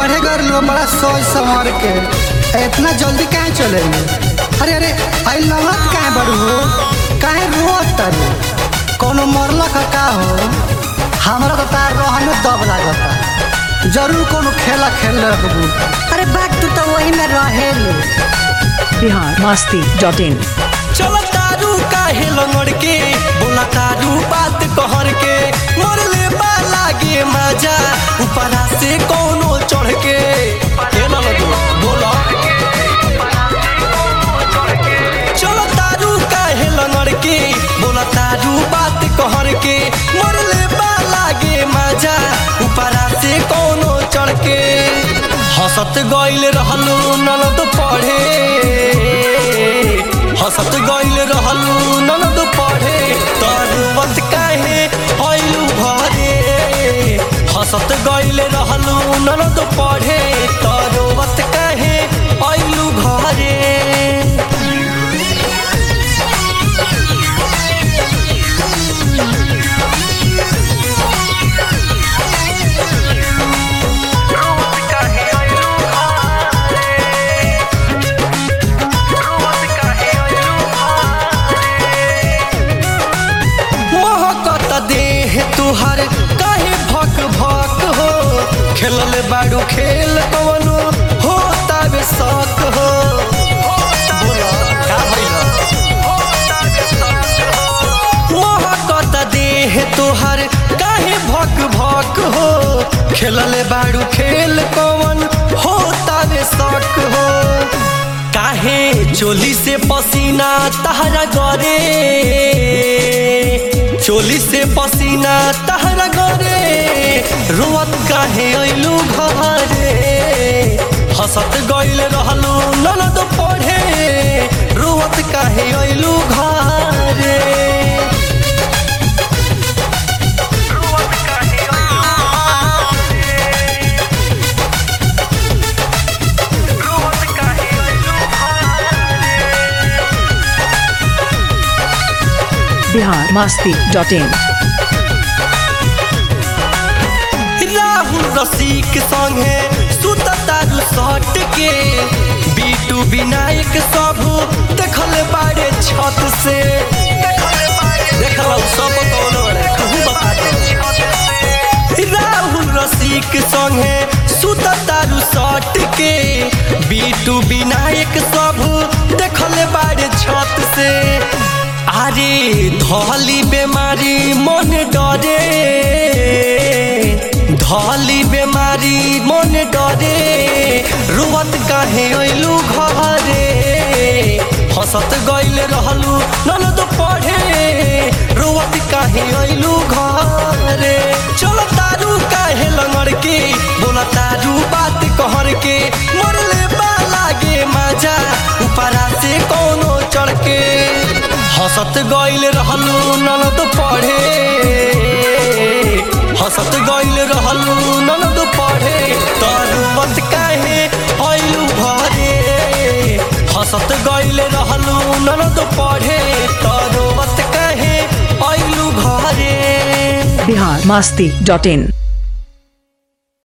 पढ़े गए लोग बड़ा सोच समझ के इतना जल्दी काहे चले अरे अरे आई लवत काहे बड़ू हो काहे रोत तारू कोनो मरला का का हो हमरा तो तार रहने दब लागता जरूर कोनो खेला खेल रखबू अरे बात तू तो वही में रहेलू बिहार मस्ती डॉट इन चल तारू काहे लंगड़ के बोला तारू बात कहर के मरले बा लागे मजा ऊपरा से कोनो चढ़ के के ना लगो बोला चल तारू काहे लंगड़ के बोला तारू बात कहर के मरले बा लागे मजा ऊपरा से कोनो चढ़ के हंसत गइल रहलू ननद पढ़े हंसत गइल रहलू ननद पढ़े तरवत काहे आइलू घरे हंसत गइल रहलू ननद पढ़े तरवत काहे आइलू घरे महकत देह तुहर काहे भक भक हो खेलल बाड़ू खेल कवनो हो तब शक हो बोला, का भइल? महकत देह तुहर काहे भक भक हो खेलल बाड़ू खेल कवन हो तब शक हो काहे चोली से पसीना तहरा गरे चोली से पसीना तहरा गरे रोवत काहे अइलू घरे हंसत गइल रहलू ननद पढ़े रोवत काहे अइलू घरे बिहार मस्ती डॉट इन राहुल रसिक संगे सुत तारू सट के बीटू विनायक सब देखल बाड़े छत से देखल सब कौन रे कहू बता दे राहुल रसिक संगे सुत तारू सट के बीटू विनायक सब देखल बाड़े छत से अरे धली बेमारी मन डरे धली बेमारी मन डरे रुवत काहे अइलू घरे हंसत गइल रहलू ननद पढ़े रुवत काहे अइलू घरे चल तारू काहे लंगड़ के बोला तारू बात कहर के मरले बा लागे मजा ऊपरा से कोनो चढ़ के हंसत गइल रहलू ननद पढ़े हंसत गइल रहलू ननद पढ़े तरवत काहे आइलू घरे हंसत गइल रहलू ननद पढ़े तरवत काहे आइलू घरे बिहार मस्ती डॉट इन